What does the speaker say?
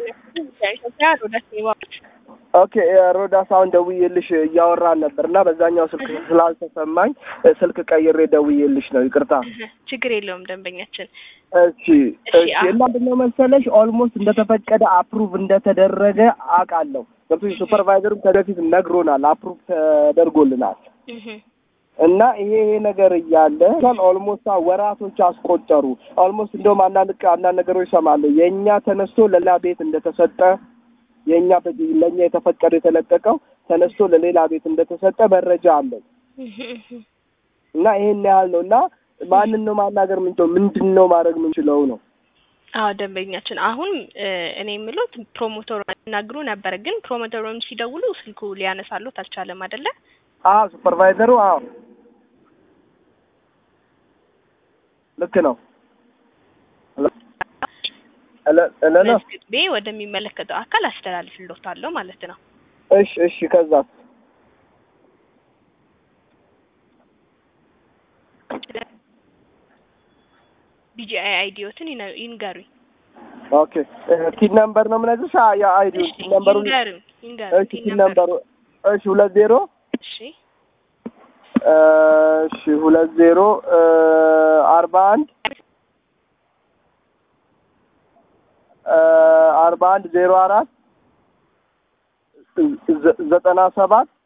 ኢትዮጵያ ሮዳስ ይባላል። ኦኬ ሮዳስ አሁን ደውዬልሽ እያወራን ነበር እና በዛኛው ስልክ ስላልተሰማኝ ስልክ ቀይሬ ደውዬልሽ ነው። ይቅርታ። ችግር የለውም ደንበኛችን። እሺ እሺ። እና ምንድነው መሰለሽ ኦልሞስት እንደተፈቀደ አፕሩቭ እንደተደረገ አውቃለሁ። ገብቶሽ ሱፐርቫይዘሩም ከበፊት ነግሮናል፣ አፕሩቭ ተደርጎልናል። እና ይሄ ይሄ ነገር እያለ ኦልሞስት ወራቶች አስቆጠሩ። ኦልሞስት እንደውም አንዳንድ አንዳንድ ነገሮች እሰማለሁ የእኛ ተነስቶ ለሌላ ቤት እንደተሰጠ የእኛ ለእኛ የተፈቀደ የተለቀቀው ተነስቶ ለሌላ ቤት እንደተሰጠ መረጃ አለን። እና ይሄን ያህል ነው። እና ማንን ነው ማናገር ምንችለው? ምንድን ነው ማድረግ ምንችለው ነው? አዎ ደንበኛችን፣ አሁን እኔ የምሉት ፕሮሞተሩ ያናግሩ ነበር፣ ግን ፕሮሞተሩን ሲደውሉ ስልኩ ሊያነሳሉት አልቻለም አይደለ? አዎ ሱፐርቫይዘሩ፣ አዎ ልክ ነው። መዝግቤ ወደሚመለከተው አካል አስተላልፍልዎታለሁ ማለት ነው። እሺ እሺ። ከዛ ቢጂአይ አይዲዮትን ይንገሩኝ። ኦኬ ቲን ነምበር ነው የምነግርሽ። ያ አይዲ ቲን ነምበሩ ይንገሩኝ ይንገሩኝ። እሺ ቲን ነምበሩ እሺ ሁለት ዜሮ እሺ እሺ ሁለት ዜሮ አርባ አንድ አርባ አንድ ዜሮ አራት ዘጠና ሰባት